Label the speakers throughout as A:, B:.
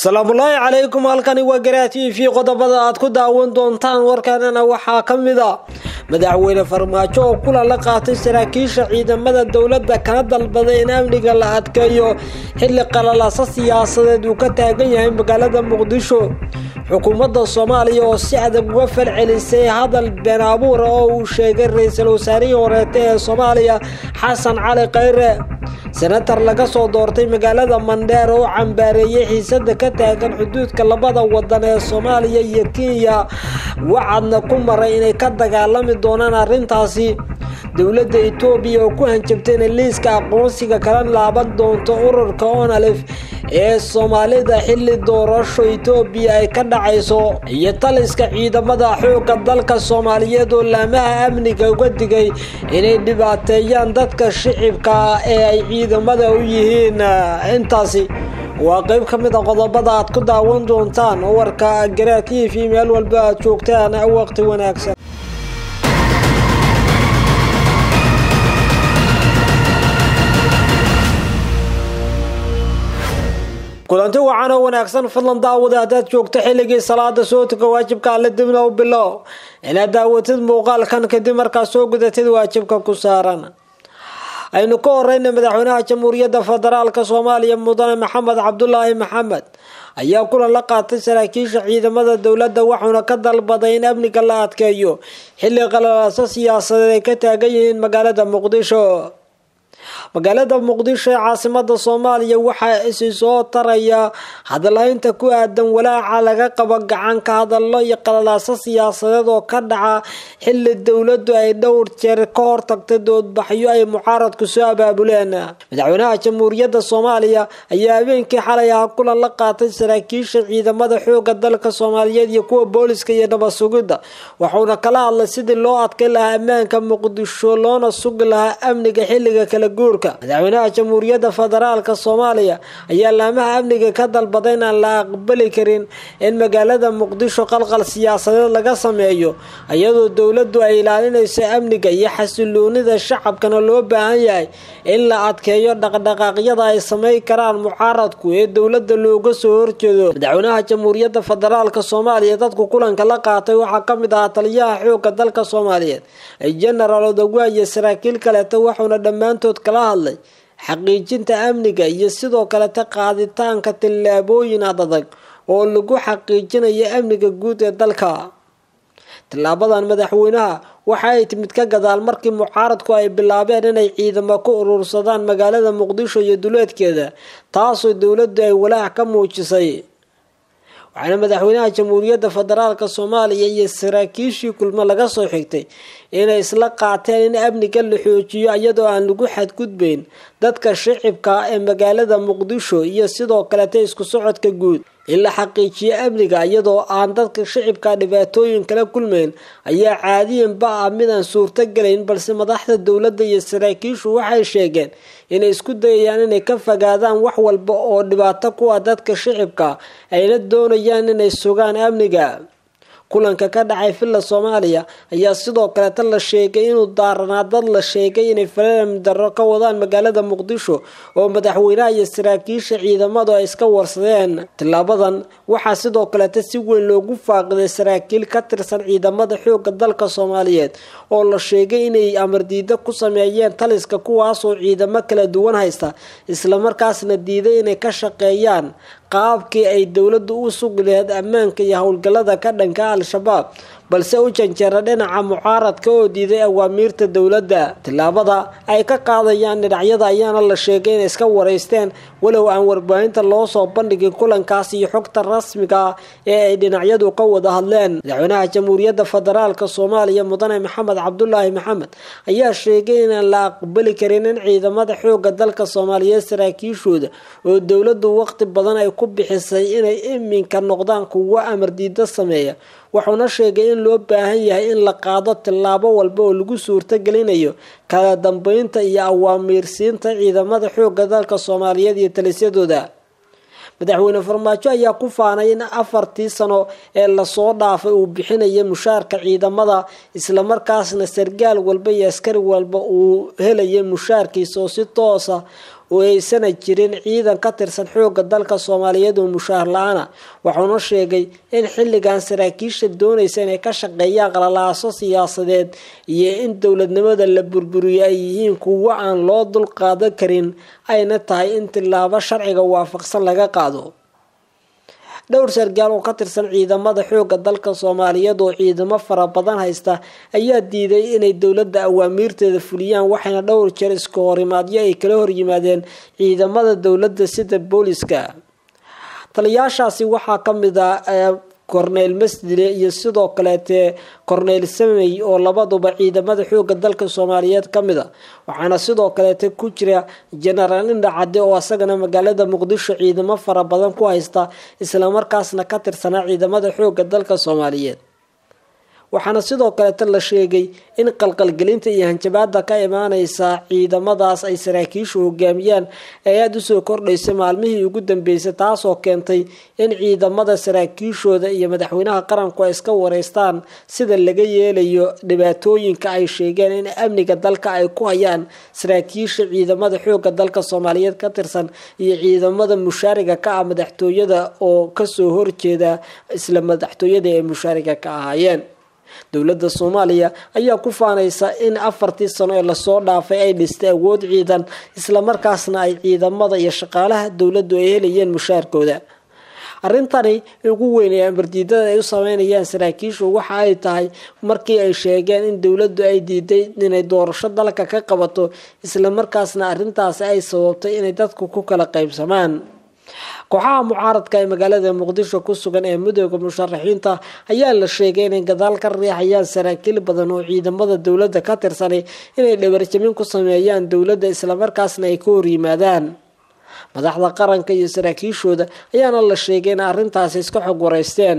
A: salaamullaahi calaykum halkani waa garaa t v qodobada aad ku daawan doontaan warkanana waxaa ka mid a madaxweyne farmaajo oo kulan la qaatay saraakiisha ciidamada dowladda kana dalbaday in amniga la adkeeyo xilli qalalaasa siyaasadeed uu ka taagan yahay magaalada muqdisho xukuumadda soomaaliya oo si adag uga falcelisay hadal been abuura oo uu sheegay ra-iisul wasaarihii horeeta ee soomaaliya xasan cali khayre senatar laga soo doortay magaalada mandheer oo cambaareeyay xiisada ka taagan xuduudka labada wadan ee soomaaliya iyo kenya wacadna ku maray inay ka dagaalami doonaan arrintaasi dowladda etoobiya oo ku hanjabtay inay liiska aqoonsiga kala laaban doonto ururka onalif ee soomaalida xilli doorasho etoobiya ay ka dhacayso iyo taliska ciidamada xoogga dalka soomaaliyeed oo laamaha amniga uga digay inay dhibaateeyaan dadka shicibka ee ay ciidamada u yihiin intaasi waa qeyb ka mid a qodobada aad ku daawan doontaan warka garaa t v meel walba aad joogtaan waqti wanaagsan kulanti wacan oo wanaagsan fadlan daawada haddaad joogto xilligii salaada soo tuka waajibka alle dibna u bilow inaad daawatid muuqaalkan kadib markaad soo gudatid waajibka ku saaran aynu ka horeyna madaxweynaha jamhuuriyadda federaalka soomaaliya mudane maxamed cabdulaahi maxamed ayaa kulan la qaatay saraakiisha ciidamada dowladda waxauna ka dalbaday in amniga la adkeeyo xilli qalalaaso siyaasadeed ay ka taagan yihiin magaalada muqdisho magaalada muqdisho ee caasimada soomaaliya waxaa isi soo taraya hadalhaynta ku aadan walaaca laga qabo gacan ka hadallo iyo qalalaaso siyaasadeed oo ka dhaca xili dowladdu ay dhowr jeer ka hortagtay doodbaxyo ay mucaaradku soo abaabuleen madaxweynaha jamhuuriyadda soomaaliya ayaa habeenkii xalay aha kulan la qaatay saraakiisha ciidamada xooga dalka soomaaliyeed iyo kuwa booliska iyo nabad sugidda waxauna kala hadlay sidii loo adkay lahaa ammaanka muqdisho loona sugi lahaa amniga xilliga kala guurka madaxweynaha jamhuuriyadda federaalka soomaaliya ayaa laamaha amniga ka dalbaday inaan la aqbali karin in magaalada muqdisho qalqal siyaasadeed laga sameeyo iyadoo dowladdu ay ilaalinayso amniga iyo xasiloonida shacabkana loo baahan yahay in la adkeeyo dhaqdhaqaaqyada ay sameyn karaan mucaaradku ee dowladda looga soo horjeedo madaxweynaha jamhuuriyadda federaalka soomaaliya dadku kulanka la qaatay waxaa ka mid ahaa taliyaha xooga dalka soomaaliyeed genaraal odawa iyo saraakiil kaleeta waxauna dhammaantood kala hadlay xaqiijinta amniga iyo sidoo kaleta qaaditaanka tillaabooyin adadag oo lagu xaqiijinayo amniga guud ee dalka tillaabadan madaxweynaha waxa ay timid ka gadaal markii mucaaradku ay bilaabeen inay ciidamo ku urursadaan magaalada muqdisho iyo duleedkeeda taasoo dowladdu ay walaac ka muujisay waxaana madaxweynaha jamhuuriyadda federaalka soomaaliya iyo saraakiishii kulmo laga soo xigtay inay isla qaateen in amniga la xoojiyo iyadoo aan lagu xadgudbeyn dadka shicibka ee magaalada muqdisho iyo sidoo kaleta isku socodka guud in la xaqiijiyo amniga iyadoo aan dadka shicibka dhibaatooyin kala kulmeyn ayaa caadiyanba ah midaan suurto gelayn balse madaxda dowladda iyo saraakiishu waxay sheegeen inay isku dayayaan inay ka fogaadaan wax walba oo dhibaato ku ah dadka shicibka ayna doonayaan inay sugaan amniga kulanka ka dhacay villa soomaaliya ayaa sidoo kaleta la sheegay inuu daaranaa dad la sheegay inay falalam darro ka wadaan magaalada muqdisho oo madaxweynaha iyo saraakiisha ciidamadu ay iska warsadeen tilaabadan waxaa sidoo kaleta si weyn loogu faaqiday saraakiil ka tirsan ciidamada xooga dalka soomaaliyeed oo la sheegay inay amardiida ku sameeyeen taliska kuwaasoo ciidamo kala duwan haysta islamarkaasna diiday inay ka shaqeeyaan qaabkii ay dowladdu u sugi laheyd ammaanka iyo howlgallada ka dhanka al-shabaab balse u janjeera dhinaca mucaaradka oo diiday awaamiirta dowladda tillaabada ay ka qaadayaan dhinacyada ayaana la sheegay inay iska wareysteen walow aan warbaahinta loo soo bandhigin kulankaas iyo xogta rasmiga ah ee ay dhinacyadu ka wada hadleen madaxweynaha jamhuuriyadda federaalka soomaaliya mudane maxamed cabdulaahi maxamed ayaa sheegay inaan la aqbali karin in ciidamada xooga dalka soomaaliyeed saraakiishooda oo dowladdu waqti badan ay ku bixisay inay iminka noqdaan kuwo amar diida sameeya wuxuuna sheegay in loo baahan yahay in la qaado tillaabo walba oo lagu suurtagelinayo kala dambeynta iyo awaamiirsiinta ciidamada xooga dalka soomaaliyeed iyo talisyadooda madaxweyne farmaajo ayaa ku faanay in afartii sano ee lasoo dhaafay uu bixinaya mushaarka ciidamada islamarkaasna sargaal walba iyo askari walba uu helaya mushaarkiisa oo si toosa oo aysana jirin ciidan ka tirsan xooga dalka soomaaliyeed oo mushaahar la-aana wuxuuna sheegay in xilligan saraakiisha doonaysa inay ka shaqeeyaan qalalaaso siyaasadeed iyo in dowladnimada la burburiyo ay yihiin kuwo aan loo dul qaadan karin ayna tahay in tilaabo sharciga waafaqsan laga qaado dhowr sargaal oo ka tirsan ciidamada xooga dalka soomaaliyeed oo ciidamo fara badan haysta ayaa diiday inay dowladda awaamiirteeda fuliyaan waxayna dhowr jeer iska horimaadyo ay kala horyimaadeen ciidamada dowladda sida booliska taliyaashaasi waxaa ka mid ah korneyl masdile iyo sidoo kaleete korneyl samey oo labaduba ciidamada xooga dalka soomaaliyeed ka mid a waxaana sidoo kaleete ku jira genaraal indha cadde oo asagana magaalada muqdisho ciidamo fara badan ku haysta islamarkaasna ka tirsanaa ciidamada xooga dalka soomaaliyeed waxaana sidoo kaleeta la sheegay in qalqalgelinta iyo hanjabaada ka imaaneysa ciidamadaas ay saraakiishu hogaamiyaan ay aada usoo kordhaysay maalmihii ugu dambeysay taasoo keentay in ciidamada saraakiishooda iyo madaxweynaha qaranku ay iska wareystaan sida laga yeelayo dhibaatooyinka ay sheegeen in amniga dalka ay ku hayaan saraakiisha ciidamada xooga dalka soomaaliyeed ka tirsan iyo ciidamada mushaariga ka ah madaxtooyada oo kasoo horjeeda isla madaxtooyada ay mushaariga ka ahaayeen dowladda soomaaliya ayaa ku faanaysa in afartii sano ee lasoo dhaafay ay dhistay awood ciidan islamarkaasna ay ciidamada iyo shaqaalaha dowladdu ay helayeen mushaarkooda arrintani ugu weyn ee amardiidada ay u sameynayaan saraakiishu waxa ay tahay markii ay sheegeen in dowladdu ay diiday inay doorasho dalka ka qabato islamarkaasna arrintaasi ay sababtay inay dadku ku kala qaybsamaan kooxaha mucaaradka ee magaalada muqdisho ku sugan ee midooda musharaxiinta ayaa la sheegay inay gadaal ka riixayaan saraakiil badan oo ciidamada dowladda ka tirsanay inay dhabarjamin ku sameeyaan dowladda islamarkaasna ay ka horyimaadaan madaxda qaranka iyo saraakiishooda ayaana la sheegay in arrintaasi iska xog wareysteen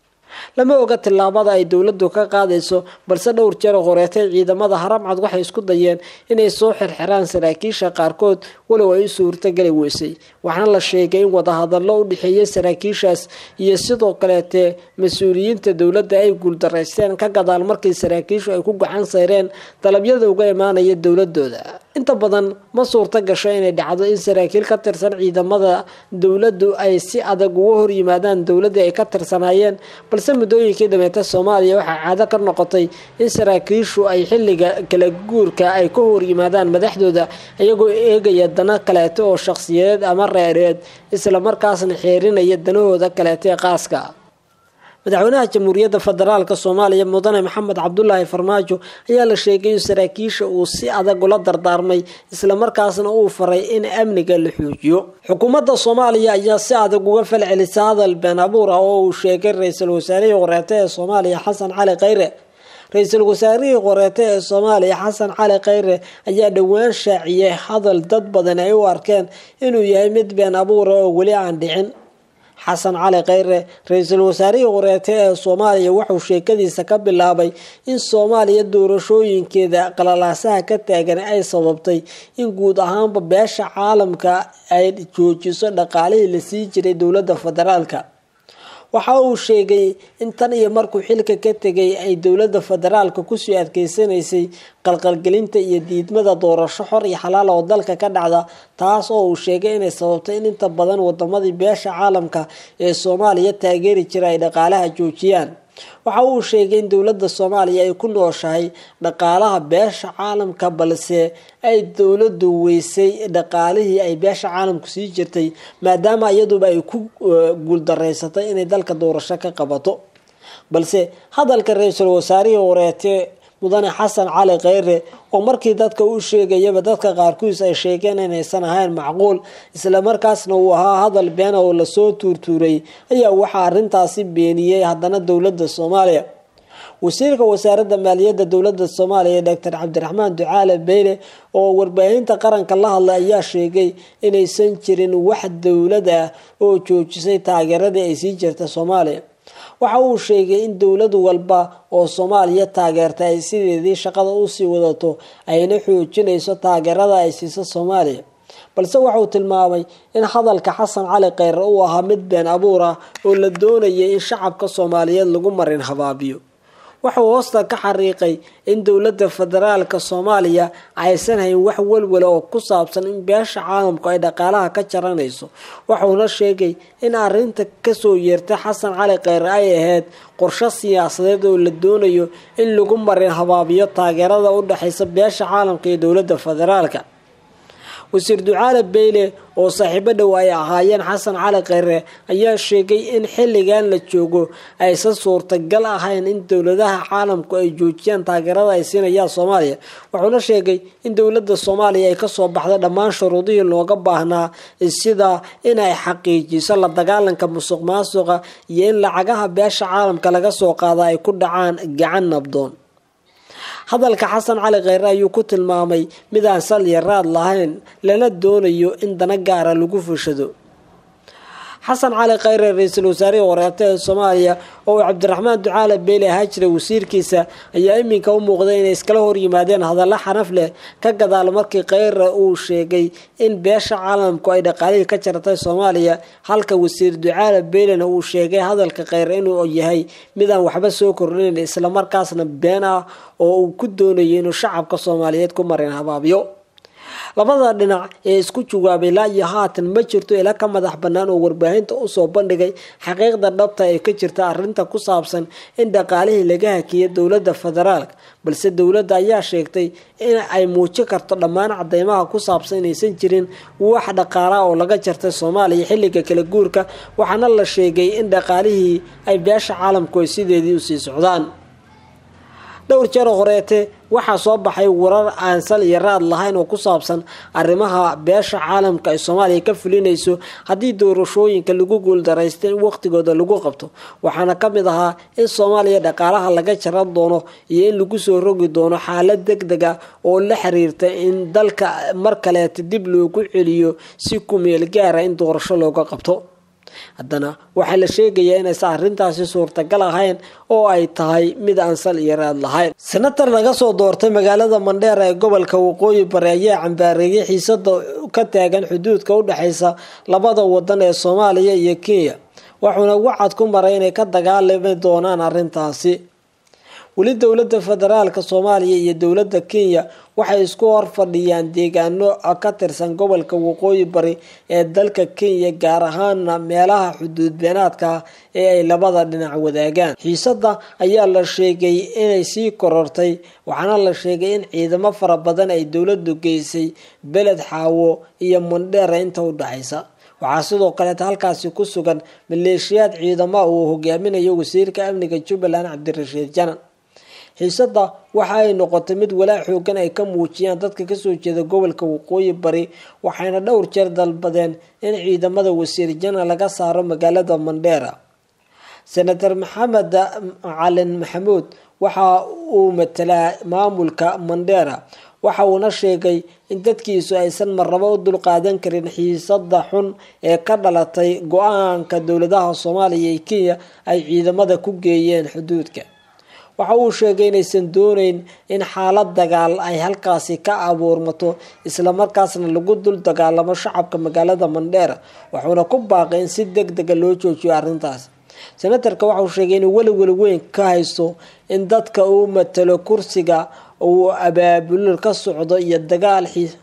A: lama oga tillaabada ay dowladdu ka qaadayso balse dhowr jeer horeetay ciidamada haramcad waxay isku dayeen inay soo xirxiraan saraakiisha qaarkood walow ay u suurtageli weysay waxaana la sheegay in wadahadallo u dhexeeyay saraakiishaas iyo sidoo kaleete mas-uuliyiinta dowladda ay guuldaraysteen ka gadaal markii saraakiishu ay ku gacan sayreen dalabyada uga imaanaya dowladooda inta badan ma suurta gasho inay dhacdo in saraakiil ka tirsan ciidamada dowladdu ay si adag uga hor yimaadaan dowladii ay ka tirsanaayeen balse muddooyinkii dhameeta soomaaliya waxaa caado ka noqotay in saraakiishu ay xilliga kala guurka ay ka hor yimaadaan madaxdooda iyagoo eegaya dana kaleeto oo shaqsiyadeed ama reereed islamarkaasna xeerinaya danahooda kaleeto ee qaaska madaxweynaha jamhuuriyadda federaalk soomaaliya mudane maxamed cabdulaahi farmaajo ayaa la sheegay in saraakiisha uu si adag ula dardaarmay islamarkaasna uu faray in amniga la xoojiyo xukuumadda soomaaliya ayaa si adag uga falcelisa hadal been abuur ah oo uu sheegay ra-iisul wasaarihii horeete ee soomaaliya xasan cali khayre ra-iisul wasaarihii qoreete ee soomaaliya xasan cali khayre ayaa dhowaan shaaciyay hadal dad badan ay u arkeen inuu yahay mid been abuura oo weli aan dhicin xasan cali khayre ra-iisul wasaarihii qoreete ee soomaaliya wuxuu sheekadiisa ka bilaabay in soomaaliya doorashooyinkeeda qalalaasaha ka taagan ay sababtay in guud ahaanba beesha caalamka ay joojiso dhaqaalihii la sii jiray dowladda federaalka waxa uu sheegay in tan iyo markuu xilka ka tegay ay dowladda federaalka kusii adkeysanaysay qalqalgelinta iyo diidmada doorasho xor iyo xalaal oo dalka ka dhacda taas oo uu sheegay inay sababtay in inta badan wadamadii beesha caalamka ee soomaaliya taageeri jira ay dhaqaalaha joojiyaan waxa uu sheegay in dowladda soomaaliya ay ku nooshahay dhaqaalaha beesha caalamka balse ay dowladdu weysay dhaqaalihii ay beesha caalamku sii jirtay maadaama iyaduba ay ku guuldareysatay inay dalka doorasho ka qabato balse hadalka ra-iisul wasaarihii horeete mudane xasan cali khayre oo markii dadka u sheegayaba dadka qaarkiis ay sheegeen inaysan ahayn macquul islamarkaasna uu ahaa hadal beena oo lasoo tuurtuuray ayaa waxaa arintaasi beeniyey haddana dowladda soomaaliya wasiirka wasaaradda maaliyadda dowladda soomaaliya doctor cabdiraxmaan ducaale beyle oo warbaahinta qaranka la hadlay ayaa sheegay inaysan jirin wax dowlad ah oo joojisay taageeradii ay sii jirta soomaaliya waxa uu sheegay in dowlad walba oo soomaaliya taageerta ay sideedii shaqada usii wadato ayna xoojinayso taageerada ay siiso soomaaliya balse waxauu tilmaamay in hadalka xasan cali kheyre uu ahaa mid been abuur ah oo la doonayay in shacabka soomaaliyeed lagu marin habaabiyo waxauu hoosta ka xariiqay in dowladda federaalka soomaaliya aysan hayn wax walwala oo ku saabsan in beesha caalamku ay dhaqaalaha ka jaranayso waxauna sheegay in arinta kasoo yeertay xasan cali kheyre ay ahayd qorsho siyaasadeed oo la doonayo in lagu marin habaabiyo taageerada u dhexeysa beesha caalamka iyo dowladda federaalka wasiir ducaale beyle oo saaxiibo dhow ay ahaayeen xasan cali kheyre ayaa sheegay in xilligan la joogo aysan suurtagal ahayn in dowladaha caalamku ay joojiyaan taageerada ay siinayaan soomaaliya wuxuuna sheegay in dowladda soomaaliya ay kasoo baxday dhammaan shuruudihii looga baahnaa sida in ay xaqiijiso la dagaalanka musuq maasuqa iyo in lacagaha beesha caalamka laga soo qaada ay ku dhacaan gacan nabdoon hadalka xasan cali kheyre ayuu ku tilmaamay mid aan sal iyo raad lahayn lana doonayo in dana gaara lagu fushado xasan cali kheyre ra-iisul wasaarihii horeeta ee soomaaliya oo uu cabdiraxmaan ducaale beyle ahaa jiray wasiirkiisa ayaa iminka u muuqday inay iskala horyimaadeen hadallo xanaf leh ka gadaal markii kheyre uu sheegay in beesha caalamku ay dhaqaalihii ka jartay soomaaliya halka wasiir ducaale beylena uu sheegay hadalka kheyre inuu yahay midaan waxba soo kordhinayn islamarkaasna been ah oo uu ku doonayo inuu shacabka soomaaliyeed ku marin habaabiyo labada dhinac ee isku jawaabay laa iyo haatan ma jirto ila ka madax bannaan oo warbaahinta usoo bandhigay xaqiiqda dhabta ee ka jirta arrinta ku saabsan in dhaqaalihii laga hakiyay dowladda federaalk balse dowladda ayaa sheegtay in ay muujin karto dhammaan cadeymaha ku saabsan inaysan jirin wax dhaqaala oo laga jartay soomaaliya xilliga kala guurka waxaana la sheegay in dhaqaalihii ay beesha caalamku ay sideedii usii socdaan dhowr jeer horeete waxaa soo baxay warar aan sal iyo raad lahayn oo ku saabsan arrimaha beesha caalamka ay soomaaliya ka fulinayso haddii doorashooyinka lagu guuldaraysta in waqtigooda lagu qabto waxaana ka mid ahaa in soomaaliya dhaqaalaha laga jaran doono iyo in lagu soo rogi doono xaalad deg deg a oo la xiriirta in dalka mar kaleeta dib loogu celiyo si ku meel gaara in doorasho looga qabto haddana waxaa la sheegayaa inaysan arrintaasi suurtagal ahayn oo ay tahay mid aan sal iyo raad lahayn senatar laga soo doortay magaalada mandheera ee gobolka waqooyi bari ayaa cambaareeyay xiisada ka taagan xuduudka u dhexeysa labada wadan ee soomaaliya iyo kenya wuxuuna wacad ku maray inay ka dagaalami doonaan arrintaasi weli dowladda federaalka soomaaliya iyo dowladda kenya waxay isku hor fadhiyaan deegaano ka tirsan gobolka waqooyi bari ee dalka kenya gaar ahaana meelaha xuduud beenaadka ee ay labada dhinac wadaagaan xiisada ayaa la sheegay inay sii korortay waxaana la sheegay in ciidamo fara badan ay dowladu geysay beled xaawo iyo mandheera inta u dhexaysa waxaa sidoo kaleeta halkaasi ku sugan maleeshiyaad ciidamo uu hogaaminayo wasiirka amniga jubbaland cabdirashiid janan xiisada waxa ay noqotay mid walaac xoogan ay ka muujiyaan dadka kasoo jeeda gobolka waqooyi bari waxayna dhowr jeer dalbadeen in ciidamada wasiir jana laga saaro magaalada mandheera senator maxamed macalin maxamuud waxa uu matalaa maamulka mandheera waxa uuna sheegay in dadkiisu aysan marnabo u dulqaadan karin xiisada xun ee ka dhalatay go-aanka dowladaha soomaaliya iyo kenya ay ciidamada ku geeyeen xuduudka waxa uu sheegay inaysan dooneyn in xaalad dagaal ay halkaasi ka abuurmato islamarkaasna lagu dul dagaalamo shacabka magaalada mandheera wuxuuna ku baaqay in si deg dega loo joojiyo arrintaas senatarka waxauu sheegay inuu weliweli weyn ka haysto in dadka uu matalo kursiga uu abaabulul ka socdo iyo dagaal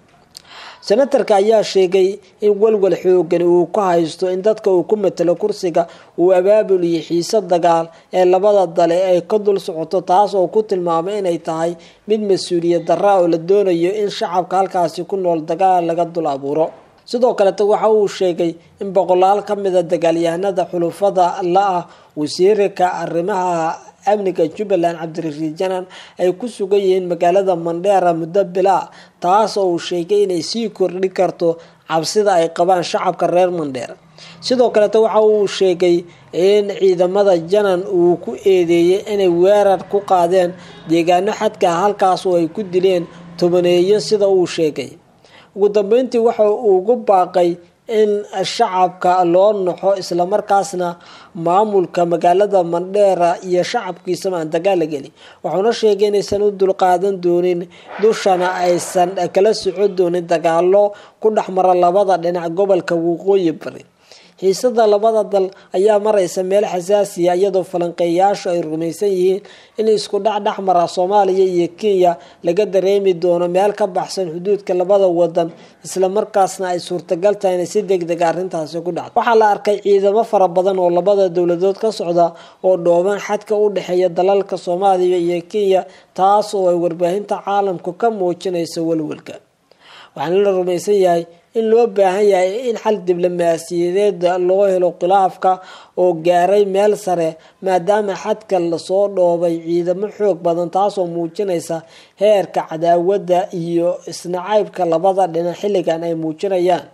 A: senatarka ayaa sheegay in walwal xoogan uu ka haysto in dadka uu ku matalo kursiga uu abaabul iyo xiise dagaal ee labada dale ay ka dul socoto taas oo ku tilmaamay inay tahay mid mas-uuliyad darra oo la doonayo in shacabka halkaasi ku nool dagaal laga dul abuuro sidoo kaleta waxa uu sheegay in boqolaal ka mida dagaalyahanada xulufada la-ah wasiirka arrimaha amniga jubbaland cabdirashiid janan ay ku sugan yihiin magaalada mandheera muddo bilaa taas oo uu sheegay inay sii kordhi karto cabsida ay qabaan shacabka reer mandheera sidoo kaleta waxa uu sheegay in ciidamada janan uu ku eedeeyay inay weerar ku qaadeen deegaano xadka halkaas oo ay ku dileen tobaneeyo sida uu sheegay ugu dambeyntii waxa uu ugu baaqay in shacabka loo naxo islamarkaasna maamulka magaalada mandheera iyo shacabkiisaba aan dagaal la gelin wuxuuna sheegay inaysan u dulqaadan doonin dushana aysan kala socon doonin dagaalo ku dhexmara labada dhinac gobolka waqooyi bari xiisada labada dal ayaa maraysa meel xasaasiya iyadoo falanqeeyayaashu ay rumaysan yihiin in isku dhex dhex mara soomaaliya iyo kenya laga dareemi doono meel ka baxsan xuduudka labada wadan islamarkaasna ay suurtagal tahay inay si deg deg arrintaasi ku dhacdo waxaa la arkay ciidamo fara badan oo labada dowladood ka socda oo dhooban xadka u dhexeeya dalalka soomaaliya iyo kenya taas oo ay warbaahinta caalamku ka muujinayso walwalka waxaana la rumaysan yahay in loo baahan yahay in xal diblomaasiyadeed loo helo khilaafka oo gaaray meel sare maadaama xadka lasoo dhoobay ciidamo xoog badan taasoo muujinaysa heerka cadaawadda iyo isnacaybka labada dhinac xilligan ay muujinayaan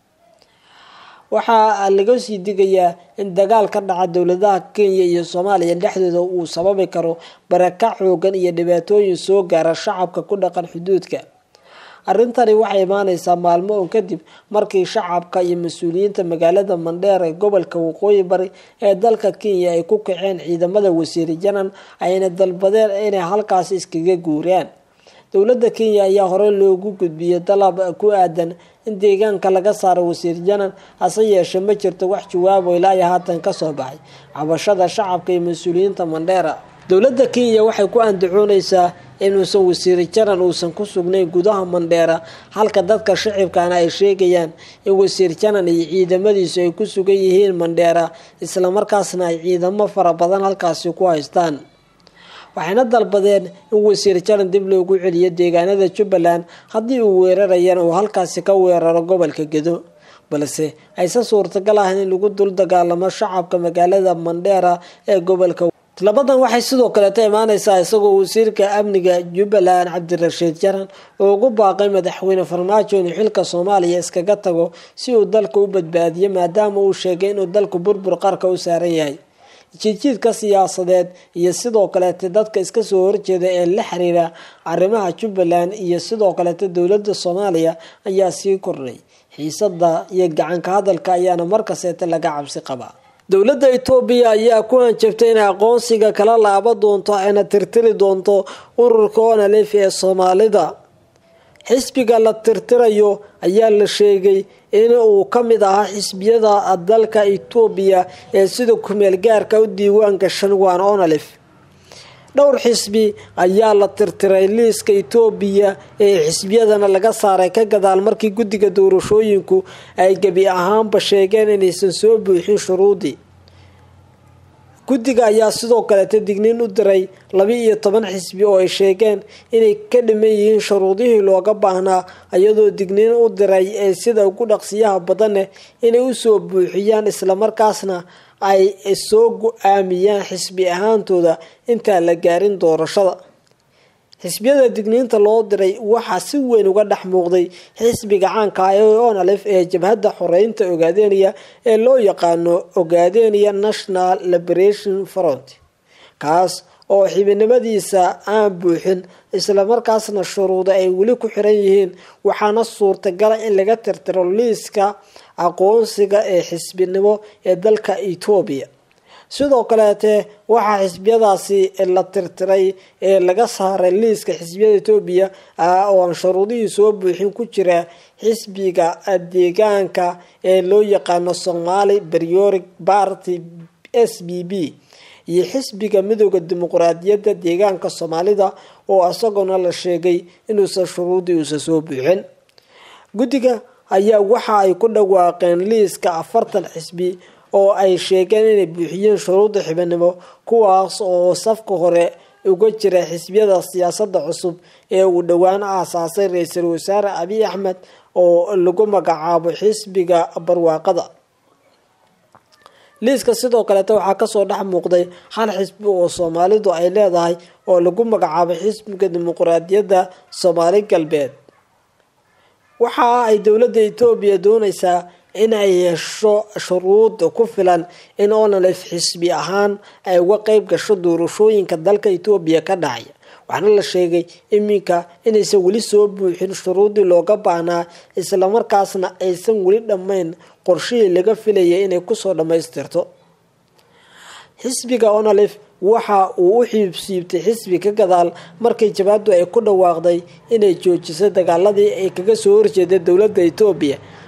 A: waxaa laga sii digayaa in dagaal ka dhaca dowladaha kenya iyo soomaaliya dhexdooda uu sababi karo barakac xoogan iyo dhibaatooyin soo gaara shacabka ku dhaqan xuduudka arrintani waxay imaaneysaa maalmo un kadib markii shacabka iyo mas-uuliyiinta magaalada mandheer ee gobolka waqooyi bari ee dalka kenya ay ku kaceen ciidamada wasiiri janan ayna dalbadeen inay halkaasi iskaga guuraan dowladda kenya ayaa horey loogu gudbiyey dalab ku aadan in deegaanka laga saaro wasiir janan hase yeeshee ma jirto wax jawaabo ilaa iyo haatan kasoo baxay cabashada shacabka iyo mas-uuliyiinta mandheera dowladda kenya waxay ku andacooneysaa inuusan wasiiri janan uusan ku sugnayn gudaha mandheera halka dadka shacibkana ay sheegayaan in wasiir janan iyo ciidamadiisu ay ku sugan yihiin mandheera islamarkaasna ay ciidamo fara badan halkaasi ku haystaan waxayna dalbadeen in wasiir janan dib loogu celiyo deegaanada jubbaland haddii uu weerarayana uu halkaasi ka weeraro gobolka gedo balse aysan suurtagal ahayn in lagu dul dagaalamo shacabka magaalada mandheera ee gobolka labadan waxay sidoo kaleeta imaaneysaa isagoo wasiirka amniga jubbaland cabdirashiid jaran oo ugu baaqay madaxweyne farmaajo inuu xilka soomaaliya iskaga tago si uu dalka u badbaadiyo maadaama uu sheegay inuu dalku burbur qarka u saaran yahay jiidjiidka siyaasadeed iyo sidoo kaleeta dadka iska soo horjeeda ee la xiriira arrimaha jubbaland iyo sidoo kaleeta dowladda soomaaliya ayaa sii kordhay xiisada iyo gacanka hadalka ayaana markaseeta laga cabsi qabaa dowladda etoobiya ayaa ku hanjabtay inay aqoonsiga kala laaba doonto ayna tirtiri doonto ururka onalef ee soomaalida xisbiga la tirtirayo ayaa la sheegay in uu ka mid ahaa xisbiyada dalka etoobiya ee sida kumeel gaarka u diiwaan gashan waan onalef dhowr xisbi ayaa la tirtiray liiska etoobiya ee xisbiyadana laga saaray ka gadaal markii guddiga doorashooyinku ay gebi ahaanba sheegeen inaysan soo buuxin shuruudii guddiga ayaa sidoo kaleeta digniin u diray laba iyo toban xisbi oo ay sheegeen inay ka dhiman yihiin shuruudihii looga baahnaa iyadoo digniin u diray ee sida ugu dhaqsiyaha badaneh inay usoo buuxiyaan islamarkaasna ay soo go-aamiyaan xisbi ahaantooda intaan la gaarin doorashada xisbiyada digniinta loo diray waxaa si weyn uga dhex muuqday xisbiga caanka ah ee onalef ee jabhadda xoreynta ogaadeniya ee loo yaqaano ogaadeniya national liberation front kaas oo xibinimadiisa aan buuxin islamarkaasna shuruuda ay weli ku xiran yihiin waxaana suurtagala in laga tirtiro liiska aqoonsiga ee xisbinimo ee dalka etoobiya sidoo kaleete waxaa xisbiyadaasi la tirtiray ee laga saaray liiska xisbiyada etoobiya oo aan shuruudihii soo buuxin ku jira xisbiga deegaanka ee loo yaqaano somaali berioric party s b b iyo xisbiga midooda dimuqraadiyadda deegaanka soomaalida oo isaguna la sheegay inuusan shuruudii uusan soo buuxin guddiga ayaa waxa ay ku dhawaaqeen liiska afartan xisbi oo ay sheegeen inay buuxiyeen shuruudda xibinimo kuwaas oo safka hore uga jira xisbiyada siyaasadda cusub ee uu dhowaan aasaasay ra-iisul wasaare abiy axmed oo lagu magacaabo xisbiga barwaaqada liiska sidoo kaleeta waxaa kasoo dhex muuqday hal xisbi oo soomaalidu ay leedahay oo lagu magacaabo xisbiga dimuqraadiyadda soomaali galbeed waxa ay dowladda etoobiya dooneysaa in ay hesho shuruud ku filan in onalef xisbi ahaan ay uga qeyb gasho doorashooyinka dalka etoobiya ka dhacaya waxaana la sheegay iminka inaysan weli soo buuxin shuruudii looga baahnaa islamarkaasna aysan weli dhammayn qorshihii laga filayay inay kusoo dhammaystirto xisbiga onalef waxa uu u xiibsiibtay xisbi ka gadaal markii jabaadu ay ku dhawaaqday inay joojisay dagaaladii ay kaga soo horjeeday dowladda etoobiya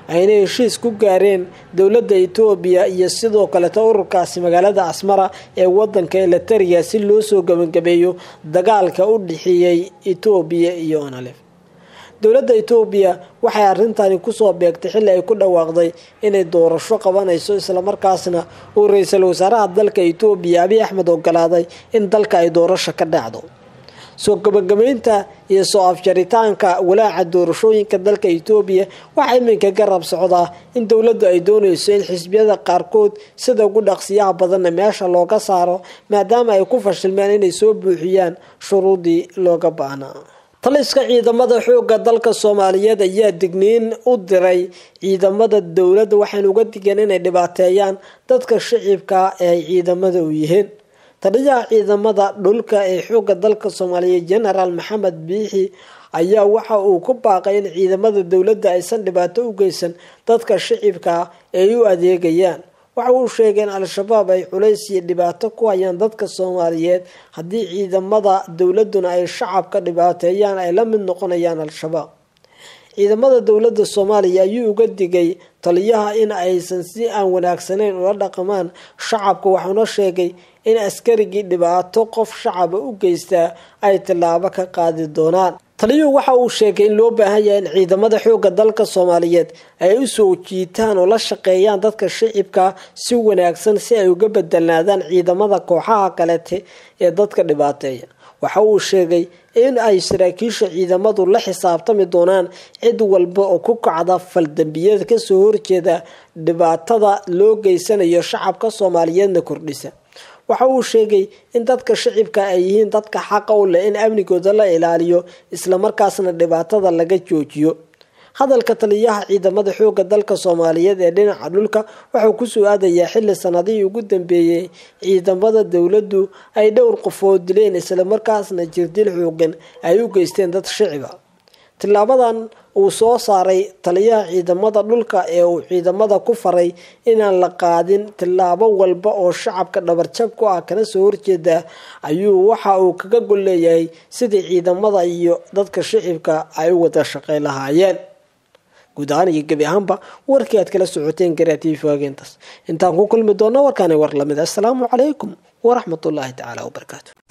A: ayna heshiis ku gaareen dowladda etoobiya iyo sidoo kaleeta ururkaasi magaalada asmara ee wadanka elatariya si loo soo gabagabeeyo dagaalka u dhexeeyey etoobiya iyo onalef dowladda etoobiya waxay arrintani kusoo beegtay xilli ay ku dhawaaqday inay doorasho qabanayso islamarkaasna uu ra-iisul wasaaraha dalka etoobiya abiy axmed ogolaaday in dalka ay doorasho ka dhacdo soo gabagabeynta iyo soo afjaritaanka walaaca doorashooyinka dalka etoobiya waxaa iminka garab socdaa in dowladdu ay doonayso in xisbiyada qaarkood sida ugu dhaqsiyaha badanna meesha looga saaro maadaama ay ku fashilmeen inay soo buuxiyaan shuruudii looga baahnaa taliska ciidamada xoogga dalka soomaaliyeed ayaa digniin u diray ciidamada dowladda waxayna uga digeen inay dhibaateeyaan dadka shicibka ee ay ciidamada u yihiin taliyaha ciidamada dhulka ee xoogga dalka soomaaliyeed genaraal maxamed biixi ayaa waxa uu ku baaqay in ciidamada dowladda aysan dhibaato u geysan dadka shicibka ee ay u adeegayaan waxa uu sheegay in al-shabaab ay culays iyo dhibaato ku hayaan dadka soomaaliyeed haddii ciidamada dowladuna ay shacabka dhibaateeyaan ay la mid noqonayaan al-shabaab ciidamada dowladda soomaaliya ayuu uga digay taliyaha in aysan si aan wanaagsanayn ula dhaqmaan shacabka waxauna sheegay in askarigii dhibaato qof shacaba u geystaa ay tillaabo ka qaadi doonaan taliyuhu waxa uu sheegay in loo baahan yahay in ciidamada xoogga dalka soomaaliyeed ay u soo jiitaan oo la shaqeeyaan dadka shicibka si wanaagsan si ay uga bedelnaadaan ciidamada kooxaha kalete ee dadka dhibaateeya waxa uu sheegay in ay saraakiisha ciidamadu la xisaabtami doonaan cid walba oo ku kacda faldambiyada kasoo horjeeda dhibaatada loo geysanayo shacabka soomaaliyeedna kordhisa waxa uu sheegay in dadka shicibka ay yihiin dadka xaqa u leh in amnigooda la ilaaliyo islamarkaasna dhibaatada laga joojiyo hadalka taliyaha ciidamada xoogga dalka soomaaliyeed ee dhinaca dhulka wuxuu kusoo aadayaa xilli sanadihii ugu dambeeyey ciidamada dowladdu ay dhowr qofood dileen islamarkaasna jirdil xoogan ay u geysteen dad shiciba tilaabadan uu soo saaray taliyaha ciidamada dhulka ee uu ciidamada ku faray inaan la qaadin tilaabo walba oo shacabka dhabarjab ku ah kana soo horjeeda ayuu waxa uu kaga gol leeyahay sidii ciidamada iyo dadka shicibka ay u wada shaqey lahaayeen guud ahaan iyo gebi ahaanba warkii aad kala socoteen garaatiifi waageentaas intaan ku kulmi doona warkaani war lamid assalaamu calaykum waraxmatullaahi tacaala wabarakaatu